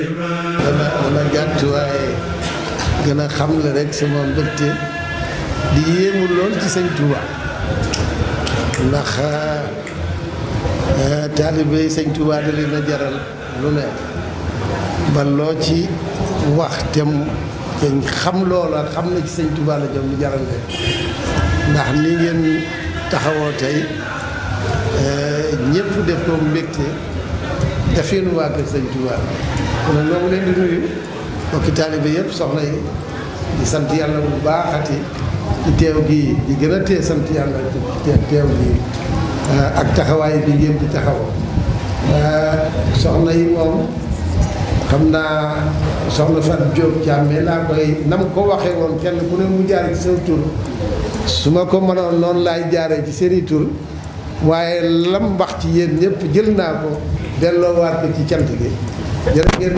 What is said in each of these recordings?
dana dana gàtt waaye gën a xam le rek sama mbégte di yéemu lool ci sëñ Touba ndax taalibe sëñ Touba da leen a jaral lu ne ba loo ci wax tem te xam loola xam na ci sëñ Touba la jëm lu jaral leen ndax ni ngeen taxawoo tey ñëpp def ko mbégte dafee nu waa kër sëñ Touba kon nag ñoo ngi leen di nuyu mbokki taalibe yëpp soxna yi di sant yàlla bu baaxati ci teew gii di gën a tee sant yàlla ci teew gii ak taxawaay bi ngeen di taxaw soxna yi moom xam naa soxna Fatou Diop Thiamé laa koy nam ko waxee woon kenn ku ne mu jaar ci sa tur su ma ko mënoon noonu laay jaaree ci seeni tur waaye lam wax ci yéen ñëpp jël naa ko delloowaat ko ci cant gi jërë ngeen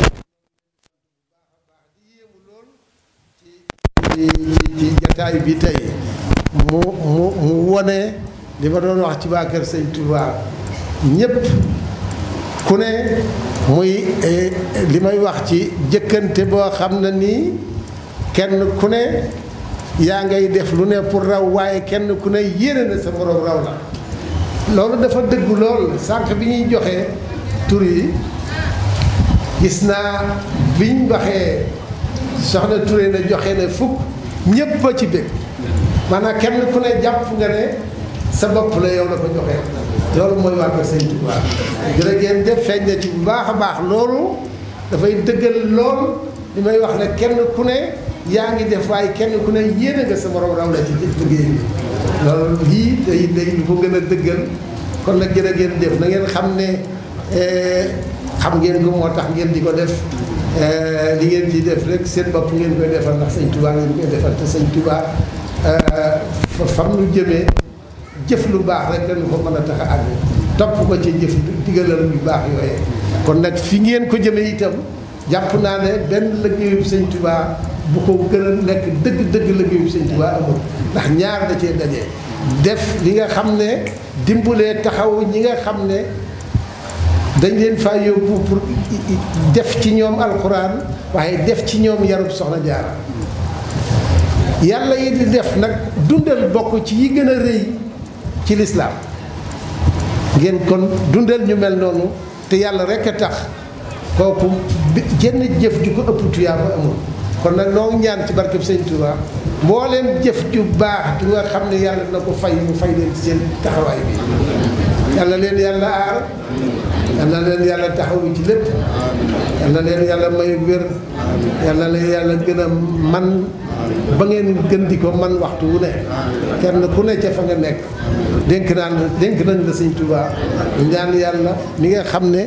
ci ci jataay bi tey mu mu mu wone li ma doon wax ci waa kër sëñ Touba ñëpp ku ne muy li may wax ci jëkkante boo xam ne nii kenn ku ne yaa ngay def lu ne pour raw waaye kenn ku ne yéene na sa morom raw la loolu dafa dëggu lool sànq bi ñuy joxe tur yi gis naa biñ waxee soxna Touré na joxe ne fukk ñépp a ci bég maanaam kenn ku ne jàpp nga ne sa bopp la yow la ko joxe loolu mooy waa ko sëñ Touba jërë ngeen jëf feeñ na ci bu baax a baax loolu dafay dëggal lool li may wax ne kenn ku ne yaa ngi def waaye kenn ku ne yéene nga sa morom raw la ci liggéey bi loolu lii day day lu ko gën a dëggal kon nag jërë ngeen jëf na ngeen xam ne xam ngeen ko moo tax ngeen di ko def li ngeen ci def rek seen bopp ngeen koy defal ndax sëñ Touba ngeen koy defal te sëñ Touba fam lu jëmee jëf lu baax rek dañu ko mën a tax a àgg topp ko ci jëf digalal yu baax yooyee kon nag fi ngeen ko jëmee itam jàpp naa ne benn liggéeyu sëñ Touba bu ko gën a nekk dëgg dëgg liggéeyu sëñ Touba amul ndax ñaar da cee dajee def li nga xam ne dimbalee taxaw ñi nga xam ne dañ leen faa yóbbu pour def ci ñoom alxuraan waaye def ci ñoom yarub soxna jaara yàlla yi di def nag dundal bokk ci yi gën a rëy ci lislaam ngeen kon dundal ñu mel noonu te yàlla rekk a tax kooku jenn jëf ju ko ëpp tuyaaba amul kon nag noo ñaan ci barkeb sëñ Touba mbooleem jëf ju baax ju nga xam ne yàlla na ko fay mu fay leen ci seen taxawaay bi yàlla leen yàlla aar yàlla leen yàlla taxawu ci lépp yàlla leen yàlla may wér yàlla leen yàlla gën a man ba ngeen gën di ko man waxtu wu ne kenn ku ne ca fa nga nekk dénk naan dénk nañ la sëñ Touba ñaan yàlla mi nga xam ne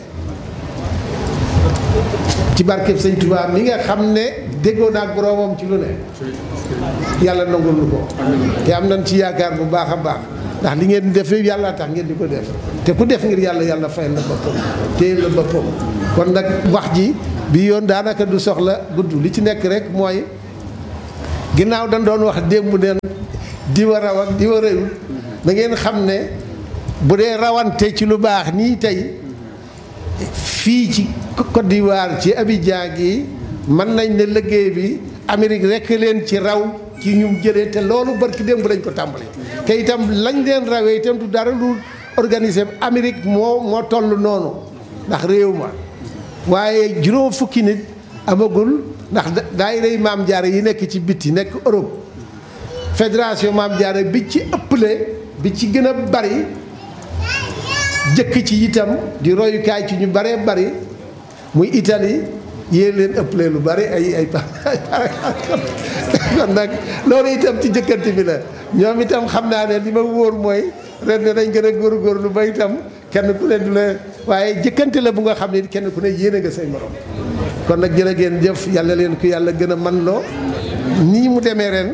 ci barkeb sëñ Touba mi nga xam ne déggoo naag boroomam ci lu ne yàlla nangul lu ko te am nañ ci yaakaar bu baax a baax ndax li ngeen def yàlla tax ngeen di ko def te ku def ngir yàlla yàlla fayal la boppam téye la boppam kon nag wax ji bi yoon daanaka du soxla gudd li ci nekk rek mooy ginnaaw dañ doon wax démb neen di wa raw ak di wa réyul da ngeen xam ne bu dee rawante ci lu baax nii tey fii ci Côte d'Ivoire ci Abidjan gi mën nañ ne liggéey bi Amérique rekk leen ci raw ci ñum jëlee te loolu barki démb lañ ko tàmbali te itam lañ leen rawee itam du dara lu organisé Amérique moo moo toll noonu ndax réew ma waaye juróom fukki nit amagul ndax daayira maam jaare yi nekk ci biti nekk Europe fédération maam jaare bi ci ëpple bi ci gën a bari jëkk ci itam di royukaay ci ñu baree bari muy Italie yéen leen ëpple lu bari ay ay kon nag loolu itam ci jëkkante bi la ñoom itam xam naa ne li ma wóor mooy ren ne dañ gën a góorgóorlu ba itam kenn ku ne du la waaye jëkkante la bu nga xam ne kenn ku ne yéene nga say morom kon nag jërë ngeen jëf yàlla leen ko yàlla gën a man loo nii mu demee ren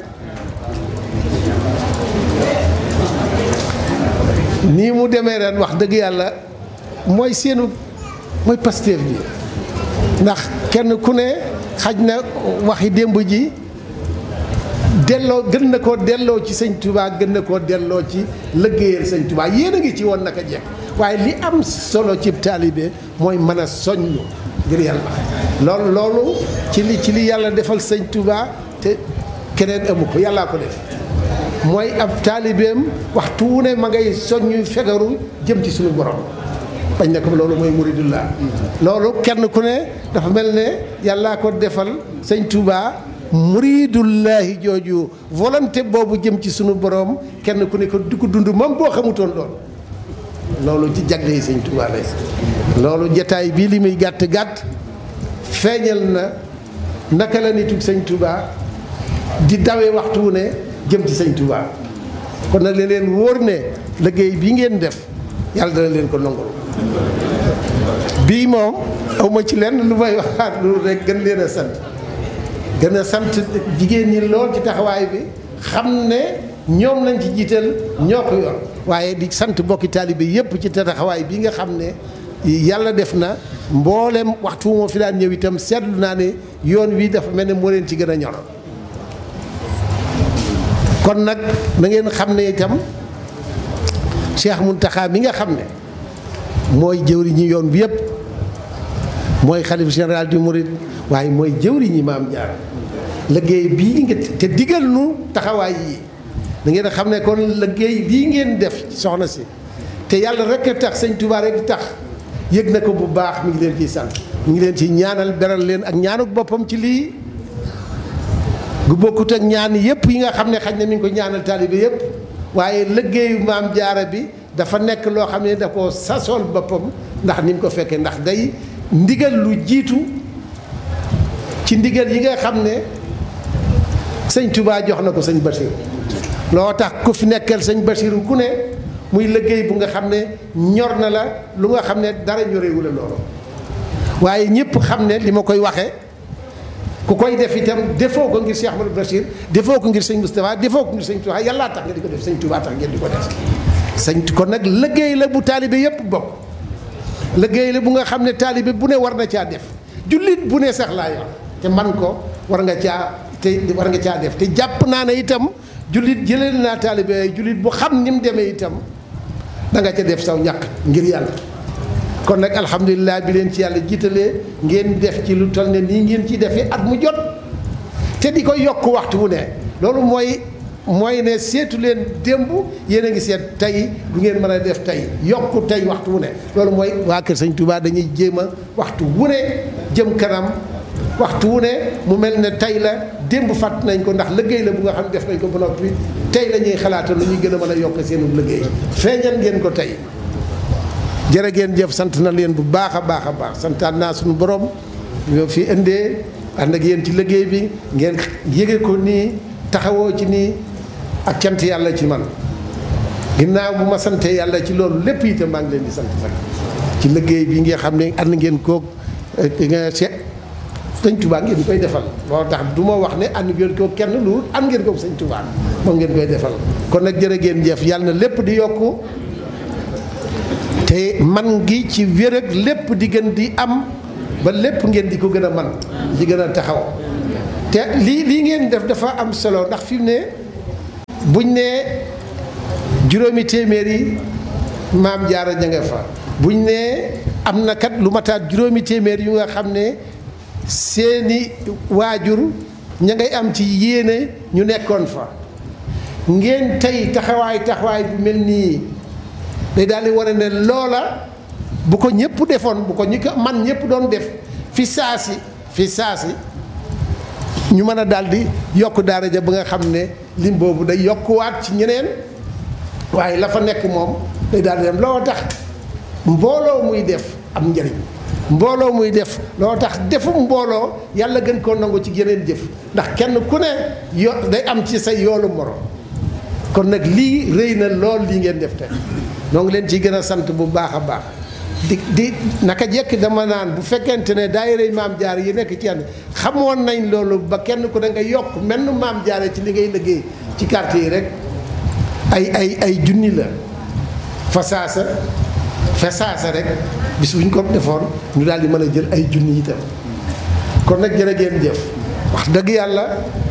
nii mu demee ren wax dëgg yàlla mooy seenu mooy Pastef bi ndax kenn ku ne xaj na waxi démb ji delloo gën na koo delloo ci sëñ Touba gën na koo delloo ci liggéeyal sëñ Touba yéen a ngi ci woon naka jekk waaye li am solo ci taalibe mooy mën a soññ ngir yàlla loolu loolu ci li ci li yàlla defal sëñ Touba te keneen amu ko yàllaa ko def mooy ab taalibeem waxtu wu ne ma ngay soññu fegaru jëm ci suñu borom bañ ne ko loolu mooy muridullah loolu kenn ku ne dafa mel ne yàllaa ko defal sëñ Touba muridullahi jooju volonté boobu jëm ci sunu borom kenn ku ne ko di ko dund moom boo xamutoon loolu loolu ci jagle yi sëñ Touba lay loolu jataay bii li muy gàtt gàtt feeñal na naka la nitu sëñ Touba di dawee waxtu wu ne jëm ci sëñ Touba kon nag leen leen wóor ne liggéey bii ngeen def yàlla dana leen ko nangul bii moom awma ci lenn lu may waxaat lu rek gën leen a sant gën a sant jigéen ñi lool ci taxawaay bi xam ne ñoom lañ ci jiital ñoo ko yor waaye di sant bokki taalibe yépp ci taxawaay bi nga xam ne yàlla def na mboolem waxtu moo fi daan ñëw itam seetlu naa ne yoon wi dafa mel ne moo leen ci gën a ñor kon nag na ngeen xam ne itam Cheikh Mountakha mi nga xam ne mooy jëwriñi yoon bi yépp mooy xalif général du Mouride waaye mooy jëwriñi maam Jaara liggéey bii nga te digal nu taxawaay yi da ngeen xam ne kon liggéey bii ngeen def soxna si te yàlla rek a tax sëñ Touba rek tax yëg na ko bu baax mi ngi leen ciy sant mi ngi leen ci ñaanal beral leen ak ñaanuk boppam ci lii gu bokkut ak ñaan yëpp yi nga xam ne xaj na mi ngi ko ñaanal taalibe yëpp waaye liggéeyu maam jaara bi dafa nekk loo xam ne da koo sasool boppam ndax ni mu ko fekkee ndax day ndigal lu jiitu ci ndigal yi nga xam ne sëñ Touba jox na ko sëñ Basiru loo tax ku fi nekkal sëñ Basiru ku ne muy liggéey bu nga xam ne ñor na la lu nga xam ne dara ñorewu la loolu waaye ñëpp xam ne li ma koy waxee ku koy def itam defoo ko ngir Cheikh Ahmadou Bachir defoo ko ngir sëñ Moustapha defoo ko ngir sëñ Touba yàllaa tax nga di ko def sëñ Touba tax ngeen di ko def sëñ kon nag liggéey la bu taalibe yëpp bokk liggéey la bu nga xam ne taalibe bu ne war na caa def jullit bu ne sax laa yor te man ko war nga caa te war nga caa def te jàpp naa ne itam jullit jëlee naa taalibe jullit bu xam ni mu demee itam da nga ca def saw ñàkk ngir yàlla kon nag alhamdulilah bi leen ci yàlla jiitalee ngeen def ci lu toll ne nii ngeen ci defee at mu jot te di ko yokk waxtu wu ne loolu mooy mooy ne seetu leen démb yéen a ngi seet tey du ngeen mën a def tey yokku tey waxtu wu ne loolu mooy waa Kër Sëñ Touba dañuy jéem a waxtu wu ne jëm kanam waxtu wu ne mu mel ne tey la démb fàtt nañ ko ndax liggéey la bu nga xam ne def nañ ko ba noppi tey la ñuy xalaata lu ñuy gën a mën a yokk seenu liggéey feeñal ngeen ko tey jërë ngeen jëf sant na leen bu baax a baax a baax santaan naa suñu borom ñoo fi indee ànd ak yéen ci liggéey bi ngeen yëge ko nii taxawoo ci nii ak cant yàlla ci man ginnaaw bu ma santee yàlla ci loolu lépp itam maa ngi leen di sant nag ci liggéey bi nga xam ne ànd ngeen koog nga seet sëñ Touba ngeen koy defal loolu tax du ma wax ne ànd ngeen ko kenn lu ànd ngeen ko sëñ Touba moom ngeen koy defal kon nag jërë ngeen jëf yàlla na lépp di yokku te man gi ci wér ak lépp di gën di am ba lépp ngeen di ko gën a man di gën a taxaw te lii lii ngeen def dafa am solo ndax fi mu ne buñ nee juróomi téeméer yi maam jaara ña nga fa buñ nee am na kat lu mataat juróomi téeméer yu nga xam ne seeni waajur ña ngay am ci yéene ñu nekkoon fa ngeen tey taxawaay taxawaay bu mel nii day daal di wane ne loola bu ko ñëpp defoon bu ko ñi ko man ñëpp doon def fi saasi fi saasi ñu mën a daal di yokk daara ja ba nga xam ne lim boobu day yokkuwaat ci ñeneen waaye la fa nekk moom day daal di dem loo tax mbooloo muy def am njëriñ mbooloo muy def loo tax defum mbooloo yàlla gën koo nangu ci yeneen jëf ndax kenn ku ne yo day am ci say yoolu morom kon nag lii rëy na lool lii ngeen def tey noo ngi leen ciy gën a sant bu baax a baax di di naka jekk dama naan bu fekkente ne daayira maam jaar yi nekk ci yenn xamoon nañ loolu ba kenn ku da nga yokk menn maam jaare ci li ngay liggéey ci quartier yi rek ay ay ay junni la fa saasa fa saasa rek bis bu ñu ko defoon ñu daal di mën a jël ay junni itam kon nag jërë ngeen jëf wax dëgg yàlla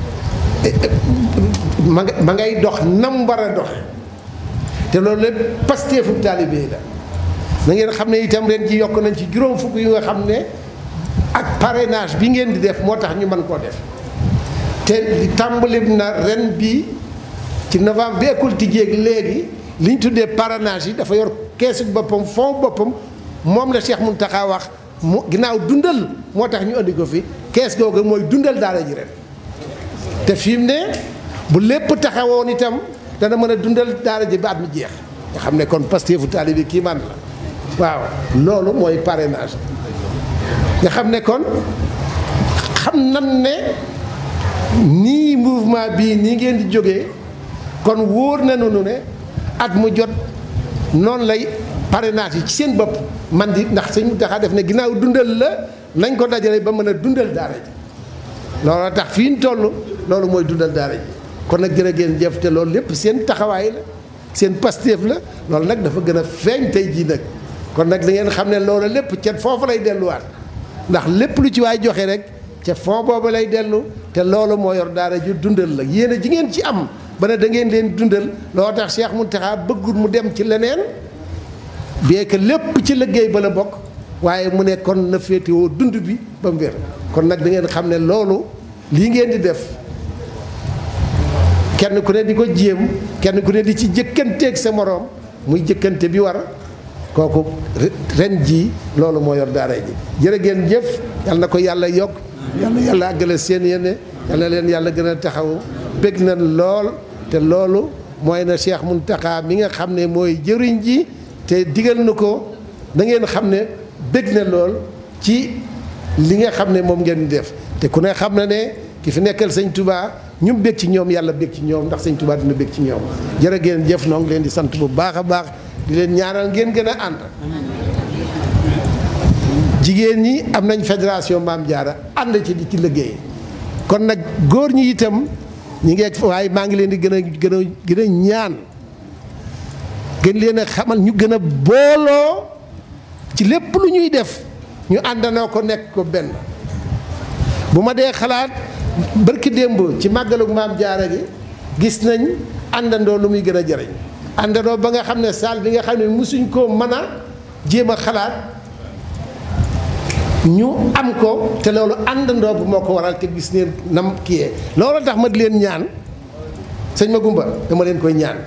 ma nga ma ngay dox nam war a doxe te loolu lépp pasteefu taalibe la na ngeen xam ne itam ren ci yokk nañ ci juróom fukk yu nga xam ne parrainage bi ngeen di def moo tax ñu mën koo def te li tàmbali na ren bi ci novembre bi école tijjeeg léegi li ñu tuddee parrainage yi dafa yor keesu boppam fond boppam moom la Cheikh Mountakha wax mu ginnaaw dundal moo tax ñu andi ko fi kees googu mooy dundal daara ji ren te fi mu ne bu lépp taxawoon itam dana mën a dundal daara ji ba at mi jeex nga xam ne kon Pastefu taalibe kii man la waaw loolu mooy parrainage nga xam ne kon xam nan ne nii mouvement bii nii ngeen di jógee kon wóor na nu ne at mu jot noonu lay parrainage yi ci seen bopp man di ndax sëñ Mountakha def ne ginnaaw dundal la nañ ko dajale ba mën a dundal daara ji loolu tax fii ñu toll loolu mooy dundal daara ji kon nag jërë ngeen jëf te loolu lépp seen taxawaay la seen pasteef la loolu nag dafa gën a feeñ tey jii nag kon nag da ngeen xam ne loolu lépp ca foofu lay delluwaat ndax lépp lu ci waay joxe rek ca fond boobu lay dellu te loolu moo yor daara ju dundal la yéen a ji ngeen ci am ba ne da ngeen leen dundal loo tax Cheikh Mountakha bëggul mu dem ci leneen bien que lépp ci liggéey ba la bokk waaye mu ne kon na féetewoo dund bi ba mu wér kon nag da ngeen xam ne loolu lii ngeen di def kenn ku ne di ko jéem kenn ku ne di ci jëkkanteeg sa moroom muy jëkkante bi war kooku ren jii loolu moo yor daara ji jërë ngeen jëf yal na ko yàlla yokk yal na yàlla àggale seen yéene yal na leen yàlla gën a taxawu bég na lool te loolu mooy na Cheikh Mountakha mi nga xam ne mooy jëriñ ji te digal na ko na ngeen xam ne bég na lool ci li nga xam ne moom ngeen def te ku ne xam na ne ki fi nekkal sëñ Touba ñu bég ci ñoom yàlla bég ci ñoom ndax sëñ Touba dina bég ci ñoom jërë ngeen jëf noo ngi leen di sant bu baax a baax di leen ñaanal ngeen gën a ànd jigéen ñi am nañ fédération Maam Jaara ànd ci di ci liggéey kon nag góor ñi itam ñi ngi waaye maa ngi leen di gën a gën a gën a ñaan gën leen a xamal ñu gën a booloo ci lépp lu ñuy def ñu àndanoo ko nekk ko benn bu ma dee xalaat barki démb ci màggalu Maam Jaara gi gis nañ àndandoo lu muy gën a jariñ àndandoo ba nga xam ne saal bi nga xam ne mosuñ koo mën a jéem a xalaat ñu am ko te loolu àndandoo bu moo ko waral te gis neen nam kiyee loolu tax ma di leen ñaan sëñ ma gumba dama leen koy ñaan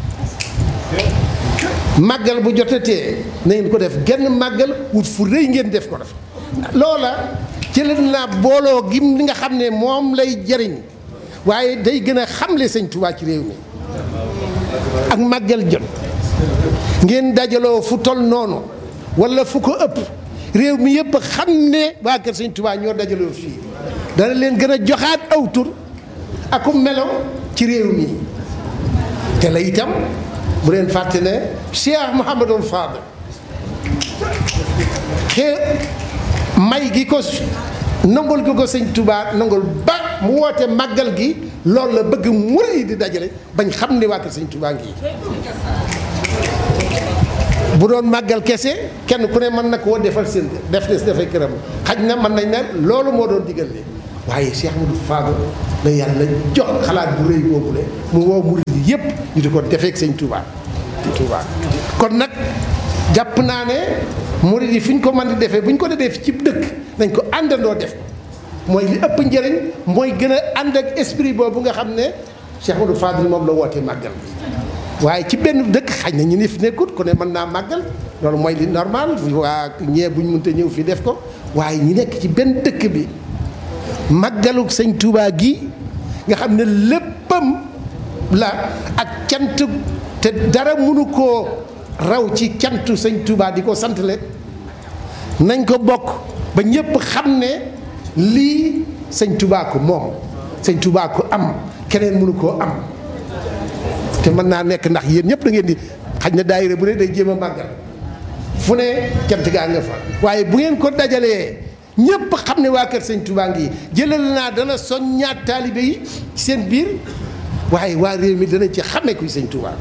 màggal bu jotatee na ngeen ko def genn màggal wut fu rëy ngeen def ko def loola ci leen naa booloo gim li nga xam ne moom lay jariñ waaye day gën a xamle sëñ Tuubaa ci réew mi ak màggal jot ngeen dajaloo fu tol noonu wala fu ko ëpp réew mi yëpp xam ne waa kër sëñ Tuubaa ñoo dajaloo fii dana leen gën a joxaat aw tur aku melo ci réew mi te la itam bu leen fàtte ne Cheikh Mouhamadul Fadel xee may gi ko nangul gi ko sëñ Tuubaa nangul ba mu woote màggal gi loolu la bëgg murid yi di dajale bañ xam ne waa kër sëñ Tuubaa ngi bu doon màggal kese kenn ku ne mën na koo defal seen def des dafay këram xaj na mën nañ ne loolu moo doon digal li waaye Cheikh Modou Fadal la yàlla jox xalaat bu rëy boobu le mu woo murid yi yëpp ñu di ko defeek sëñ Touba ci Touba kon nag jàpp naa ne murid yi fi ñu ko mën di defee bu ñu ko defee ci dëkk nañ ko àndandoo def mooy li ëpp njëriñ mooy gën a ànd ak esprit boobu nga xam ne Cheikh Modou Fadal moom la wootee màggal waaye ci benn dëkk xañ na ñu ni fi nekkut ku ne mën naa màggal loolu mooy li normal waa ñee bu ñu mënta ñëw fii def ko waaye ñi nekk ci benn dëkk bi màggalu sëñ Touba gi nga xam ne léppam la ak cant te dara mënu koo raw ci cantu sëñ Touba di ko santale nañ ko bokk ba ñëpp xam ne lii sëñ Touba ko moom sëñ Touba ko am keneen mënu koo am te mën naa nekk ndax yéen ñëpp da ngeen di xaj na daayira bu ne day jéem a màggal fu ne cant gaa nga fa waaye bu ngeen ko dajalee ñëpp xam ne waa kër sëñ Touba ngi jëlal naa dana soññaat taalibe yi ci seen biir waaye waa réew mi dana ci xame kuy sëñ Touba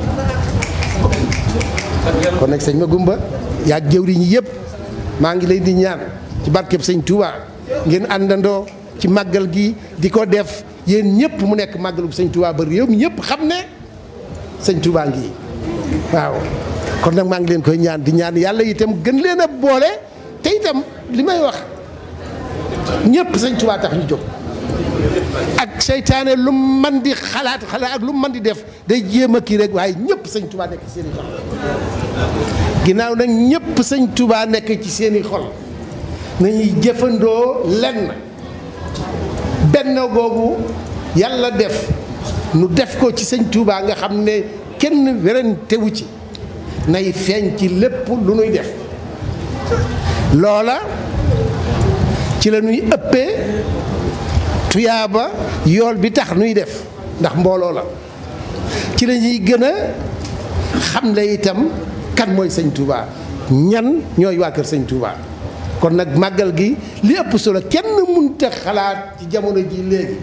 kon nag sëñ ma gumba yaa jëwriñ yi yëpp maa ngi leen di ñaan ci barkeb sëñ Touba ngeen àndandoo ci màggal gi di ko def yéen ñëpp mu nekk màggalu sëñ Touba ba réew mi ñëpp xam ne sëñ Touba ngi waaw kon nag maa ngi leen koy ñaan di ñaan yàlla itam gën leen a boole te itam li may wax ñëpp sëñ Tuubaa tax ñu jóg ak seytaane lu man di xalaat xalaat ak lu man di def day jéem a kii rek waaye ñëpp sëñ Tuubaa nekk ci seen i xol ginnaaw nag ñëpp sëñ Tuubaa nekk ci seen i xol nañuy jëfandoo lenn benn googu yàlla def nu def ko ci sëñ Tuubaa nga xam ne kenn werantewu ci nay feeñ ci lépp lu nuy def loola ci la ñuy ëppee tuyaaba yool bi tax nuy def ndax mbooloo la ci la ñuy gën a xam le itam kan mooy sëñ Touba ñan ñooy waa kër sëñ Touba kon nag màggal gi li ëpp solo kenn mënta xalaat ci jamono ji léegi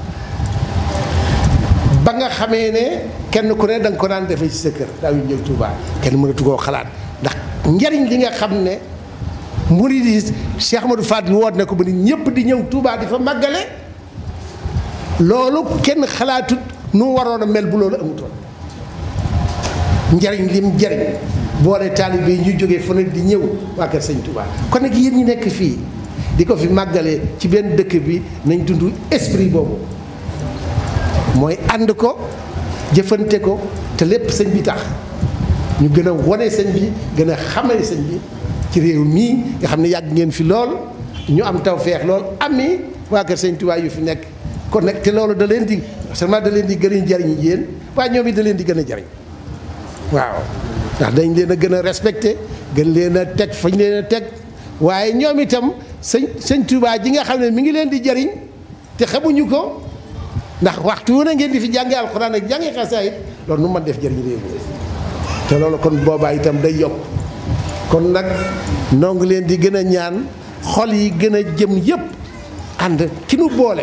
ba nga xamee ne kenn ku ne da nga ko daan defee ci sa kër daaw yu ñëw Touba kenn mënatu koo xalaat ndax njariñ li nga xam ne murid yi Cheikh Amadou Fadil woot na ko ba nit ñëpp di ñëw Touba di fa màggale loolu kenn xalaatut nu waroon a mel bu loolu amutoon njariñ lim njariñ boole taalibe yi ñu jógee fu ne di ñëw waa kër sëñ Touba kon nag yéen ñi nekk fii di ko fi màggalee ci benn dëkk bi nañ dund esprit boobu mooy ànd ko jëfante ko te lépp sëñ bi tax ñu gën a wane sëñ bi gën a xamale sëñ bi ci réew mii nga xam ne yàgg ngeen fi lool ñu am tawfeex lool ami waa kër sëñ Touba yu fi nekk kon nag te loolu da leen di seulement da leen di gën a jariñ yéen waaye ñoom it da leen di gën a jariñ waaw ndax dañ leen a gën a respecté gën leen a teg fañ leen a teg waaye ñoom itam sëñ sëñ Touba ji nga xam ne mi ngi leen di jariñ te xamuñu ko ndax waxtu wu na ngeen di fi jànge alxuraan ak jànge xasaayit loolu nu man def jëriñ réew mi te loolu kon boobaa itam day yokk kon nag noo ngi leen di gën a ñaan xol yi gën a jëm yépp ànd ki nu boole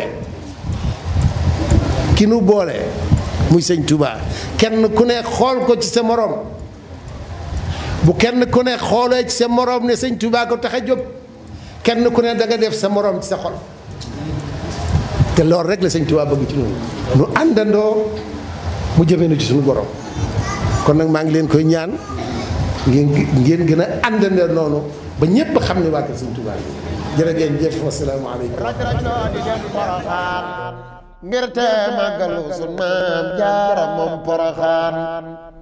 ki nu boole muy sëñ Touba kenn ku ne xool ko ci sa morom bu kenn ku ne xoolee ci sa morom ne sëñ Touba ko tax a jóg kenn ku ne da nga def sa morom ci sa xol te loolu rek la sëñ Touba bëgg ci ñun nu àndandoo mu jëmee nu ci suñu borom kon nag maa ngi leen koy ñaan ngeen ngeen gën a àndandoo noonu ba ñépp xam ne waa kër sëñ Touba jërë ngeen jëf wasalaamaaleykum ngir te màggalu sun maam jaara moom poroxaan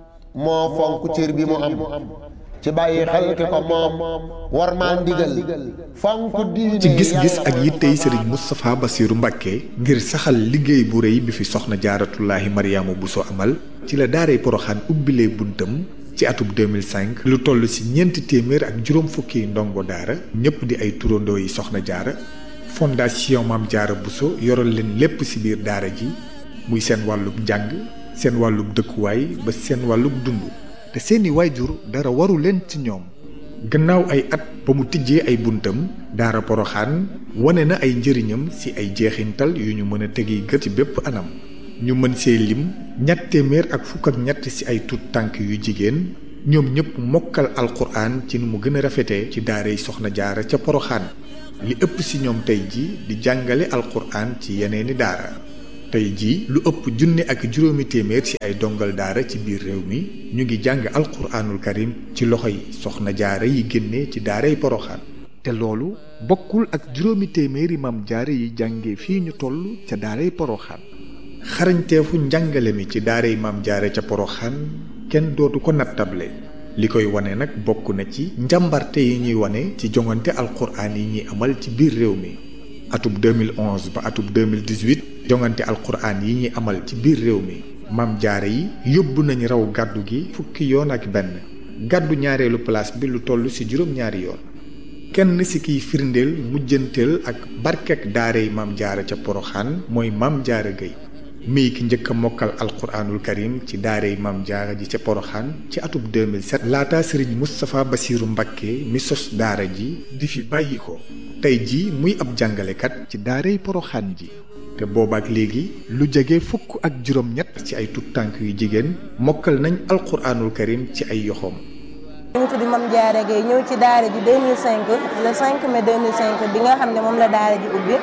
moo fonk cër bi mu am ci bàyyi xel ki ko moom war maa ndigal fonk diine ci gis-gis ak yittey sëriñ Moustapha Bassirou Mbacké ngir saxal liggéey bu rëy bi fi soxna jaaratullaahi Mariama Bousso amal ci la daaray poroxaan ubbilee buntam ci atub 2005 lu toll ci ñeenti téeméer ak juróom fukki ndongo daara ñëpp di ay turandoo yi soxna jaara fondation Maam Jaara Bousso yoral leen lépp ci biir daara ji muy seen wàllub njàng seen wàllub dëkkuwaay ba seen wàllub dund te seeni waajur dara waru leen ci ñoom gannaaw ay at ba mu tijjee ay buntam daara poroxaan wane na ay njëriñam ci ay jeexintal yu ñu mën a tegi gët ci bépp anam ñu mën see lim ñett téeméer ak fukk ak ñett ci ay tut tànk yu jigéen ñoom ñëpp mokkal alquran ci nu mu gën a rafetee ci daaray soxna jaara ca poroxaan li ëpp ci ñoom tey ji di jàngale alquran ci yeneeni daara tey ji lu ëpp junne ak juróomi téeméer ci ay dongal daara ci biir réew mi ñu ngi jàng alquranul karim ci loxoy soxna jaara yi génne ci daaray poroxaan te loolu bokkul ak juróomi téeméeri mam jaara yi jànge fii ñu toll ca daaray poroxaan xarañteefu njàngale mi ci daaray mam jaara ca poroxaan kenn dootu ko nattable li koy wane nag bokk na ci njàmbarte yi ñuy wane ci jongante alquran yi ñuy amal ci biir réew mi atub 2011 ba atub 2018 jongante alquran yi ñuy amal ci biir réew mi maam jaare yi yóbbu nañu raw gàddu gi fukki yoon ak benn gàddu ñaareelu place bi lu toll ci juróom-ñaari yoon kenn ci kiy firndeel mujjanteel ak barkek daarey maam jaara ca poroxaan mooy maam jaara gay mii ki njëkk a mokkal alquranul karim ci daarey maam jaara ji ca poroxaan ci atub 2007 laata sëriñ Moustapha Bassirou Mbacké mi sos daara ji di fi bàyyi ko tey ji muy ab jàngalekat ci daarey poroxaan ji te boobaak léegi lu jege fukk ak juróom-ñett ci ay tut tànk yu jigéen mokkal nañ alquranul karim ci ay yoxoom ñu ngi tudd Mame Diarra Gueye ñëw ci daara ji 2005 le 5 mai 2005 bi nga xam ne moom la daara ji ubbi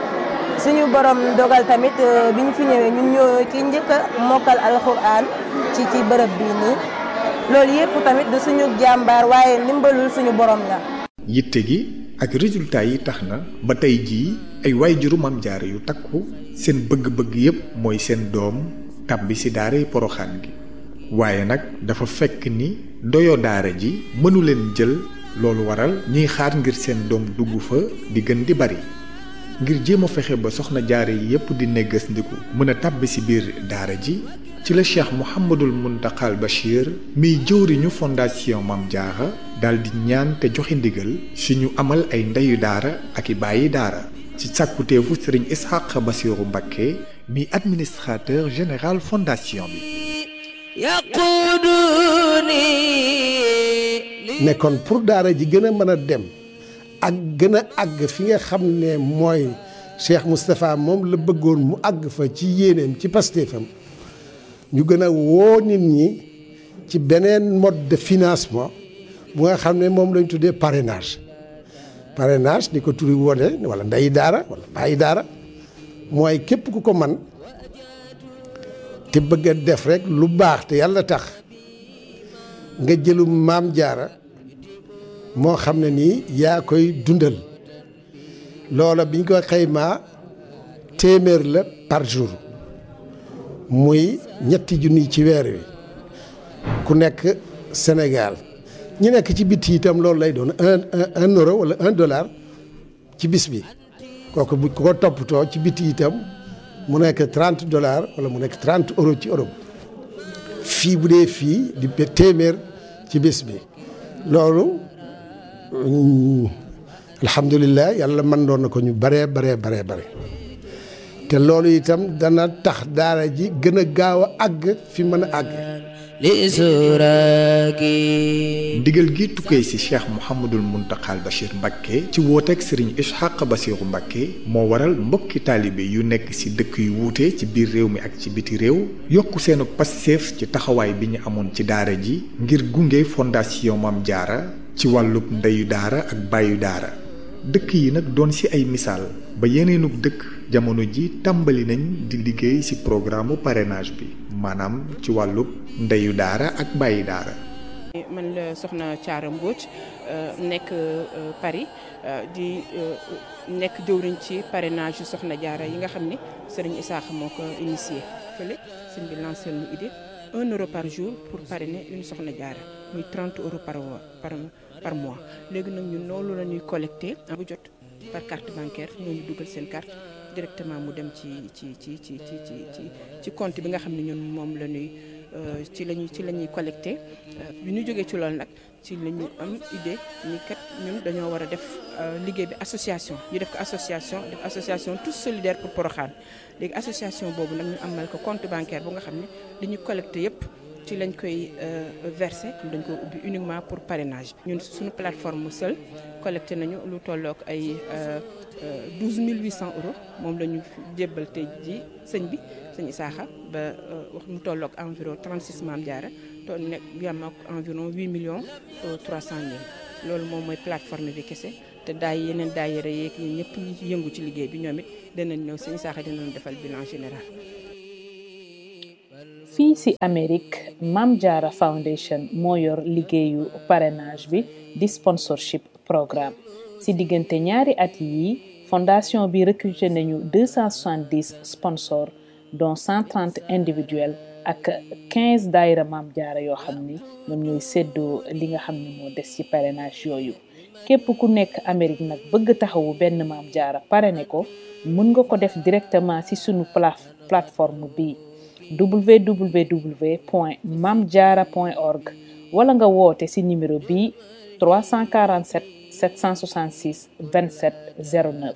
suñu borom dogal tamit bi ñu fi ñëwee ñun ñoo ki njëkk a mokkal alquran ci ci bërëb bii nii loolu yëpp tamit du suñu jàmbaar waaye ndimbalul suñu borom la. yitte gi ak résultat yi tax na ba tey jii ay waajuru Maam Jaara yu takku seen bëgg-bëgg yépp mooy seen doom tàbbi ci daaray poroxaan gi waaye nag dafa fekk ni doyo daara ji mënu leen jël loolu waral ñuy xaar ngir seen doom dugg fa di gën di bari ngir jéem a fexe ba soxna jaare yi yépp di neggas ndiku mën a tàbbi ci biir daara ji ci la cheikh mouhamadul muntaqal bachir miy jëwriñu fondation Maam Jaara daldi ñaan te joxe ndigal si ñu amal ay ndeyu daara ak i bàyyi daara ci sàkkuteefu sëriñ ishaq basiru mbakke mi administrateur général fondation bi nekkoon pour daara ji gën a mën a dem ak gën a àgg fi nga xam ne mooy Cheikh Moustapha moom la bëggoon mu àgg fa ci yéeneem ci pastéefam ñu gën a woo nit ñi ci beneen mode de financement bu nga xam ne moom lañ tuddee parrainage parrainage ni ko turi wone wala ndeyi daara wala bàyyi daara mooy képp ku ko man te bëgg a def rek lu baax te yàlla tax nga jëlu maam jaara moo xam ne nii yaa koy dundal loola biñ ko xaymaa téeméer la par jour muy ñetti junni ci weer wi ku nekk Sénégal ñi nekk ci bitti itam loolu lay doon un un euro wala un dollar ci bis bi kooku bu ko toppatoo ci bitti itam mu nekk trente dollars wala mu nekk trente euros ci Europe fii bu dee fii di téeméer ci bis bi loolu alhamdulilah yàlla mën doon na ko ñu baree baree baree bare te loolu itam dana tax daara ji gën a gaaw a àgg fi mën a àgg ndigal gi tukkee ci cheikh mouhamadul muntaqal bachir mbakke ci wooteeg sëriñ ishaq basiru mbakke moo waral mbokki taalibe yu nekk ci dëkk yu wuute ci biir réew mi ak ci biti réew yokk seenu passeef ci taxawaay bi ñu amoon ci daara ji ngir gunge fondation Maam Jaara ci wàllub ndeyu daara ak bàyyu daara dëkk yi nag doon ci ay misaal ba yeneenug dëkk jamono ji tàmbali nañ di liggéey ci programme parrainage bi maanaam ci wàllub ndeyu daara ak bàyyi daara man la soxna Thiara Mbodj nekk Paris di nekk jëwriñ ci parrainage yu soxna jaara yi nga xam ni sëriñ Isaaxa moo ko initié fële sëñ bi lancé lu idée un euro par jour pour parrainer une soxna jaara muy 30 euros par par par mois léegi nag ñun loolu la ñuy collecté bu jot par carte bancaire ñooñu dugal seen carte directement mu dem ci ci ci ci ci ci ci compte bi nga xam ne ñun moom la ñuy ci lañuy ci la ñuy collecté bi ñu jógee ci loolu nag ci la ñu am idée ni kat ñun dañoo war a def liggéey bi association ñu def ko association def association tous solidaires pour Porokhane léegi association boobu nag ñu amal ko compte bancaire bu nga xam ne li ñu collecté yépp ci lañ koy versé dañ ko ubbi uniquement pour parrainage ñun suñu plateforme seul collecté nañu lu tollook ay 12 800 euros moom la ñu jébbal tey ji sëñ bi sëñ Isaaxa ba wax mu tollook environ 36 Maam Jaara to nekk bi am ak environ 8 millions 300 mille loolu moom mooy plateforme bi kese te daay yeneen daayira yeeg ñun ñëpp ñi ci yëngu ci liggéey bi ñoom it danañ ñëw sëñ Isaaxa dinañ defal bilan général fii ci Amérique Mam Jaara Foundation moo yor liggéeyu parrainage bi di sponsorship programme ci diggante ñaari at yi fondation bi recruté nañu 270 sponsors dont 130 individuels ak 15 daayira Mam Jaara yoo xam ni ñoom ñooy séddoo li nga xam ne moo des ci parrainage yooyu képp ku nekk Amérique nag bëgg taxawu benn Mam Jaara parrainé ko mën nga ko def directement ci sunu plateforme bi www.mamdiara.org wala nga woote ci numéro bi 347 766 27 09.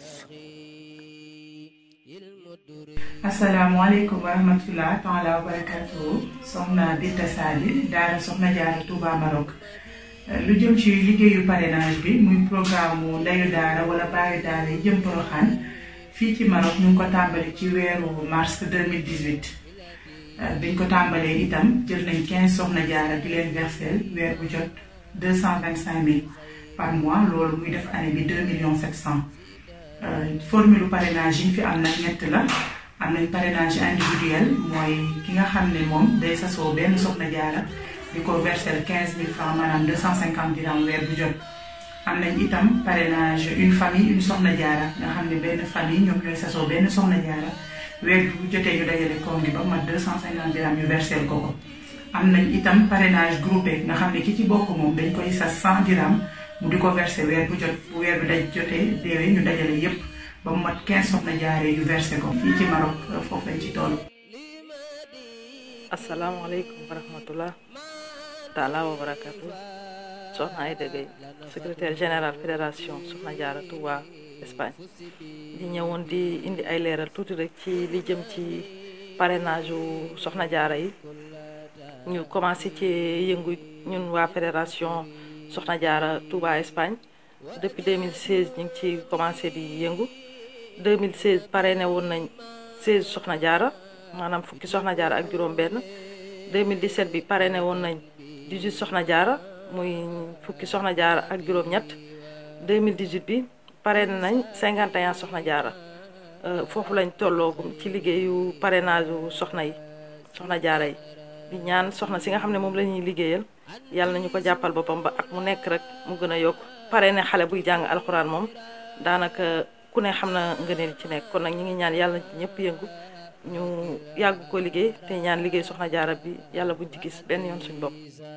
asalaamaaleykum wa rahmatulah taala wa barakatuhu soxna Binta Sali daara soxna Jaara Touba Maroc lu jëm ci liggéeyu parrainage bi muy programme mu ndeyu daara wala baayu daara yi jëm Porokhane fii ci Maroc ñu ngi ko tàmbali ci weeru mars 2018. biñ ko tàmbalee itam jël nañ 15 soxna jaara di leen versel weer bu jot 225 000 par mois loolu muy def année bi 2 millions 700 formule parrainage yi fi am nag ñett la am nañ parrainage individuel mooy ki nga xam ne moom day sasoo benn soxna jaara di ko versel 15 000 francs maanaam 250 dirham weer bu jot am nañ itam parrainage une famille une soxna jaara nga xam ne benn famille ñoom ñooy sasoo benn soxna jaara weer bu jotee ñu dajale koom bi ba mat deux cent cinquante dirham ñu versel ko ko am nañ itam parrainage groupé nga xam ne ki ci bokk moom dañ koy sas cent dirham mu di ko versé weer bu jot bu weer bi daj jotee déewee ñu dajale yépp ba mu mat quinze soxna jaaree yu versé ko fii ci Maroc foofu lañ ci toll asalaamaaleykum wa rahmatullah taala wa barakatu soxna Aïda Gueye secrétaire général fédération soxna jaara Touba Espagne di ñëwoon di indi ay leeral tuuti rek ci li jëm ci parrainage u soxna jaara yi ñu commencé ci yëngu ñun waa fédération soxna jaara Touba Espagne depuis 2016 ñu ngi ci commencé di yëngu 2016 parrainé woon nañ 16 soxna jaara maanaam fukki soxna jaara ak juróom benn 2017 bi parrainé woon nañ 18 soxna jaara muy fukki soxna jaara ak juróom ñett 2018 bi parrainé nañ 51 soxna jaara foofu lañ tolloogum ci liggéeyu parrainage u soxna yi soxna jaara yi di ñaan soxna si nga xam ne moom la ñuy liggéeyal yàlla nañu ko jàppal boppam ba ak mu nekk rek mu gën a yokk parrainé xale buy jàng alxuraan moom daanaka ku ne xam na ngëneel ci nekk kon nag ñu ngi ñaan yàlla ci ñëpp yëngu ñu yàgg ko liggéey te ñaan liggéey soxna jaara bi yàlla buñ ci gis benn yoon suñ bopp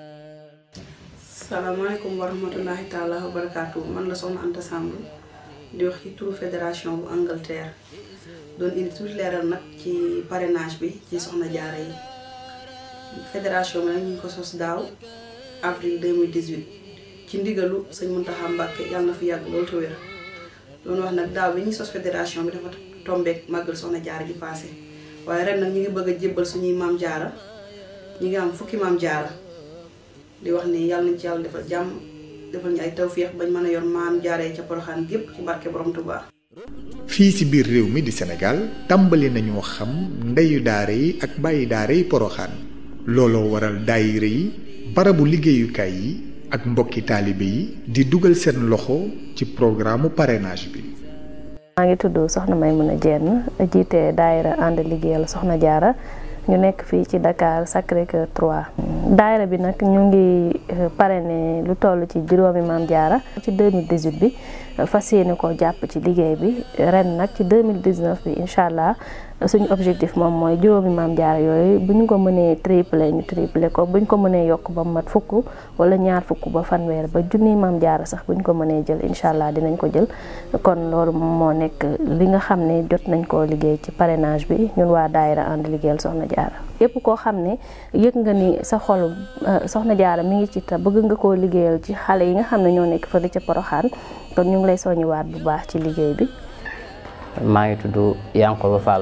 salaamaaleykum wa rahmatullahi taala wa barakaatu man la soxna Anta Samb di wax ci turu fédération bu Angleterre doon indi tuuti leeral nag ci parrainage bi ci soxna jaara yi fédération bi nag ñu ngi ko sos daaw avril 2018 ci ndigalu sëñ Muntaxa Mbàkke yàlla na fi yàgg loolu te wér doon wax nag daaw bi ñuy sos fédération bi dafa tombeek màggal soxna jaara ji passé waaye ren nag ñu ngi bëgg a jébbal suñuy maam jaara ñu ngi am fukki maam jaara di wax ni yàlla nañ ci yàlla defal jàmm defal ñu ay tawféex bañ mën a yor maam jaaree ca poroxaan gépp ci barke borom Tuubaa fii ci biir réew mi di Sénégal tàmbali nañoo xam ndeyu daara yi ak bàyyi daara yi poroxaan looloo waral daayira yi barabu liggéeyukaay yi ak mbokki taalibe yi di dugal seen loxo ci programme parrainage bi maa ngi tudd soxna Maymuna Jenn jiite daayira ànd liggéeyal soxna jaara ñu nekk fii ci Dakar Sacré-Cœur 3 daayira bi nag ñu ngi parrainé lu toll ci juróomi maam jaara ci 2018 bi fas yéene ko jàpp ci liggéey bi ren nag ci 2019 bi incha allah suñu objectif moom mooy juróomi maam jaara yooyu bu ñu ko mënee triplé ñu triplé ko bu ñu ko mënee yokk ba mat fukk wala ñaar fukk ba fanweer ba junniy maam jaara sax bu ñu ko mënee jël incha allah dinañ ko jël kon loolu moo nekk li nga xam ne jot nañ koo liggéey ci parrainage bi ñun waa daayira ànd liggéeyal soxna jaara yépp koo xam ne yëg nga ni sa xolu soxna jaara mi ngi ci te bëgg nga koo liggéeyal ci xale yi nga xam ne ñoo nekk fële ca poroxaan kon ñu ngi lay soññiwaat bu baax ci liggéey bi maa ngi tudd Yankoba Fall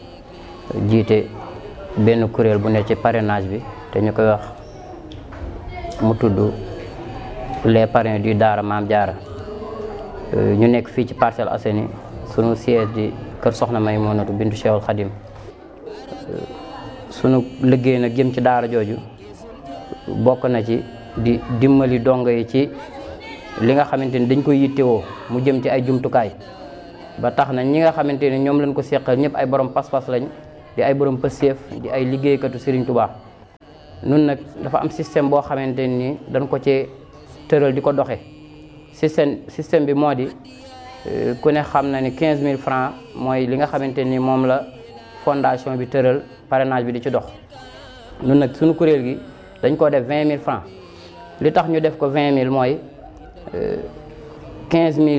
jiite benn kuréel bu ne ci parrainage bi te ñu koy wax mu tudd les parrains du daara Maam Jaara ñu nekk fii ci Parcelles Assainies sunu siège di kër Soxna Maymunatu bintu Cheikhul Khadim sunu liggéey nag jëm ci daara jooju bokk na ci di dimbali dongo yi ci li nga xamante ni dañ koy yittewoo mu jëm ci ay jumtukaay ba tax na ñi nga xamante ni ñoom lañ ko seqal ñëpp ay borom pas-pas lañ di ay borom pëseef di ay liggéeykatu Serigne Touba. nun nag dafa am système boo xamante ni dañ ko ci tëral di ko doxe système système bi moo di ku ne xam na ni 15000 francs mooy li nga xamante ni moom la fondation bi tëral parrainage bi di ci dox nun nag suñu kuréel gi dañ ko def 20000 francs li tax ñu def ko 20000 mooy 15000